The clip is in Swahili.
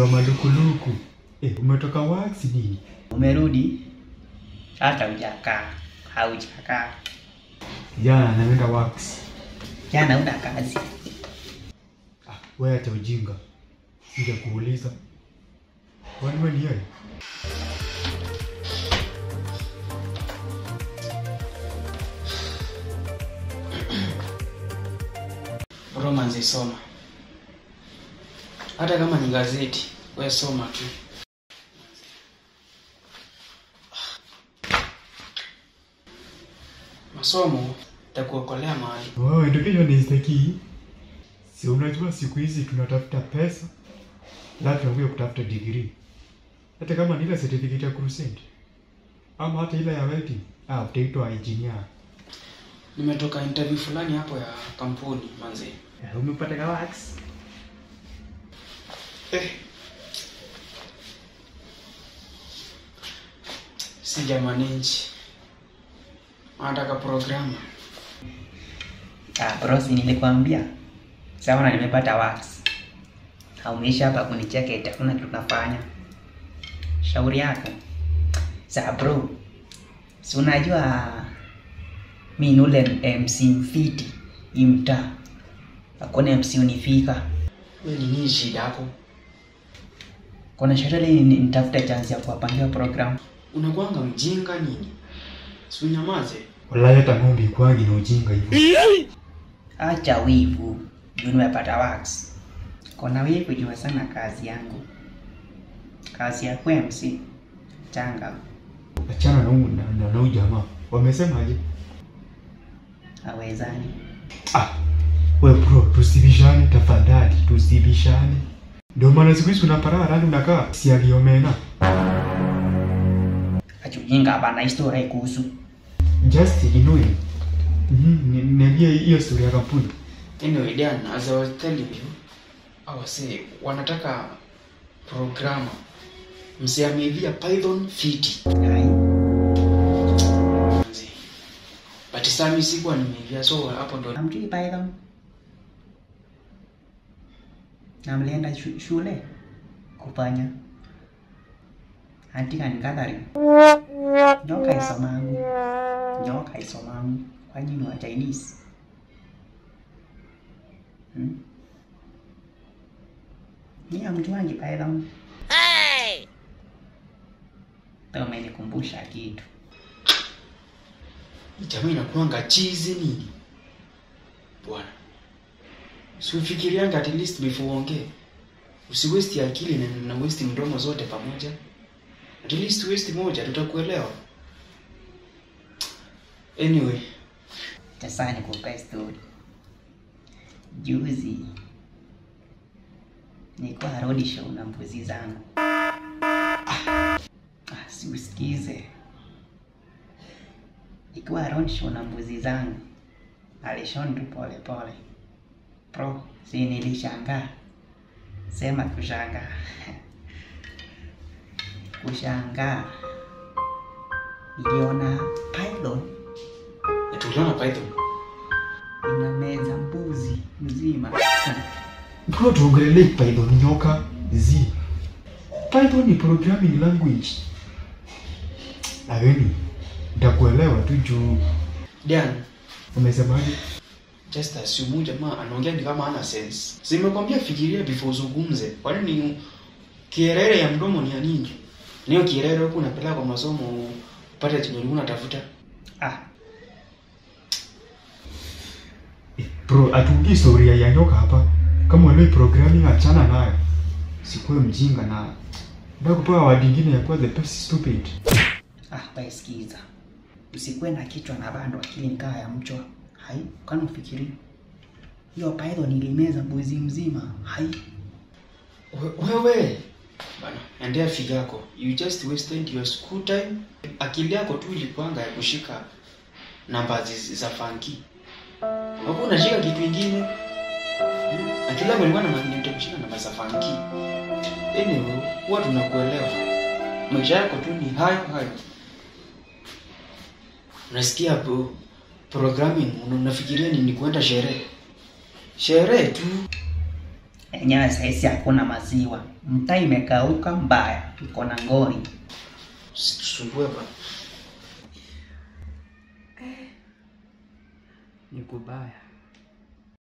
wa malukuluku. Eh, umetoka wax nini? Umerudi? Hata hujakaa. Haujakaa. Jana naenda wax. Jana una kazi. Ah, wewe acha ujinga. Sija kuuliza. Kwani wewe ni yeye? Romance soma. Hata kama ni gazeti, we soma tu. Masomo takuokolea mahali. Wow, education is the key. Si unajua siku hizi tunatafuta pesa, la tunakuja kutafuta degree. Hata kama ni ile certificate ya crusade ama hata ile ya welding, ah, utaitwa engineer. Nimetoka interview fulani hapo ya kampuni manzi. Eh, Umepata ka wax? Eh. Sijamanage. Nataka programu. Ah, bro, si nilikwambia. Sawa na nimepata wax. Haumeisha hapa kunicheka eti hakuna kitu tunafanya. Shauri yako. Sa bro. Si unajua mi ni ule MC mfiti imta. Hakuna MC unifika. Wewe ni nini shida yako? Kuna sherehe ni nitafuta chance ya kuwapangia program. Unakuanga mjinga nini? Si unyamaze. Wallahi hata ng'ombe ikwangi na ujinga hivyo. Acha wivu. Juu nimepata wax. Kona wivu jua sana kazi yangu. Kazi ya kuwa MC. Changa. Achana na huyu na, na, na huyu jamaa. Wamesemaje? Hawezani. Ah, we bro, tusibishane tafadhali, tusibishane. Ndio maana siku hizi unapara rani unakaa si aliomena. Achujinga hapana historia kuhusu. Just ignore. Mhm, ni- niambie hiyo story ya kampuni. Anyway, Dan, as I was telling you, I was saying, wanataka programa msiamevia Python fiti. Hai. Manzi. But sami sikuwa nimevia so hapo ndo Namjui Python. Na mlienda shu- shule kufanya antika ni gathering. Nyoka isomangu. Nyoka isomangu. Kwa nini wa Chinese? Hmm? Ni hamjuangi Python. Hey! Umenikumbusha kitu. jamaa inakuanga chizi nini bwana siufikirianga at least before uongee usiwesti akili na, na westi mdomo zote pamoja at least westi moja tutakuelewa anyway Sasa nikupe story. Juzi nilikuwa road show na mbuzi zangu. Ah, ah, si usikize. Nilikuwa road show na mbuzi zangu. Alishon tu pole pole. Pro, si nilishangaa. Sema kushangaa. kushangaa. Niliona python tuliona python inameza mbuzi mzima. Bro, tuongelee Python nyoka z. Python ni programming language. Lakini nitakuelewa tu juu dan umesemaje? just assume jamaa anaongea ni kama ana sense simekwambia fikiria before uzungumze kwani ni kierere ya mdomo ni ya nini niyo kierere huku unapeleka kwa masomo upate chenye ulikuwa unatafuta Ah, Eh, Bro, atuongii historia ya nyoka hapa. Kama uelewi programming achana nayo. Sikuwe mjinga na ndio kupewa wadi ingine ya kuwa the best stupid. ah, wewe sikiza. Usikuwe na kichwa na bando akili nikaa ya mchwa. Hai, kwani ufikiri? Hiyo python ilimeza mbuzi mzima. Hai. We- wewe bana endea figa yako you just wasted your school time akili yako tu ilikuanga ya kushika namba zi- za fanki hapo unashika kitu ingine Hmm? akili yako ilikuwa na magnet ya kushika namba za fanki anyway huwa tunakuelewa maisha yako tu ni hayo hayo unasikia bro programming una- unafikiria ni, ni kuenda sherehe sherehe tu Enyewe saisi hakuna maziwa, mtaa imekauka mbaya, iko na ngori. Usitusumbue bwana. Ni kubaya.